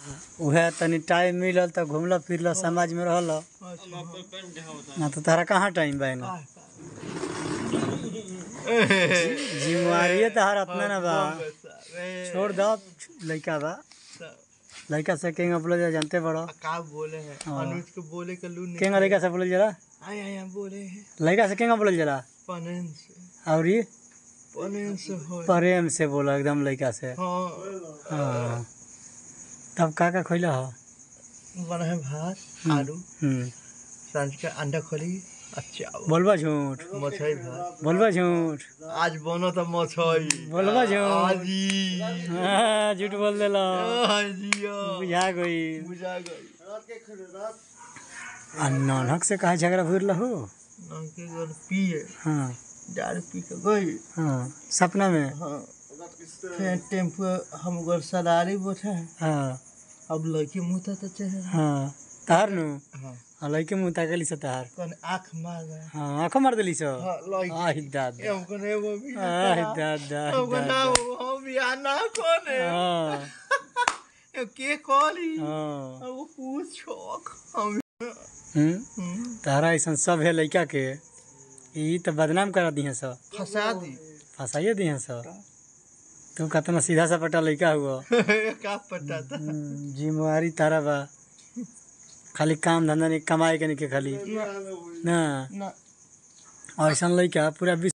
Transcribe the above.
उहे तनी टाइम मिलल त घूमल फिरल समाज में रहल ना तो तारा कहाँ टाइम बा एने जिम्मेवारी तहार अपना ना बा छोड़ दो लइका बा लइका से केंगा बोले जा जानते बड़ो का बोले हैं हाँ। अनुज को बोले का लू केंगा लइका से बोले जला आया आया बोले हैं लइका से केंगा बोले जला पनन से और ये पनन से हो प्रेम से बोला एकदम लइका से हाँ हाँ तब का का खइला हो बना है भात आलू हम्म सांझ का अंडा खोली अच्छा बोलबा झूठ मछली भात बोलबा झूठ आज बनो तो मछली बोलबा झूठ आजी हाँ, झूठ बोल देला आजी बुझा गई बुझा गई आ ननक से कहा झगड़ा भूल हो नंके गन पिए हाँ दारू पी के गई हाँ सपना में हाँ फिर टेम्पो हम घर सवारी बैठे हाँ अब लड़की मुँह तो चाहे हाँ तार नु हाँ हाँ लइके मुँह ताकली से तार कौन आँख मार गए हाँ आँखों मार देली सो हाँ लड़की आहि दादा हमको नहीं वो भी आहि दादा आहि हमको ना दादा वो हम बियाह ना कौन है हाँ ये के कॉली हाँ वो पूछो हम हम्म, हम्म, तारा ऐसा सब है लइका के ई तो बदनाम करा दिहे सब फंसा दी फंसाइए दिहे सब तू कतना सीधा सपटा लइका हुआ का पता था हम्म, जिम्मेवारी तारा बा खाली काम धंधा नहीं कमाए के नहीं के खाली ना ना ऐसा लइका पूरा विश्व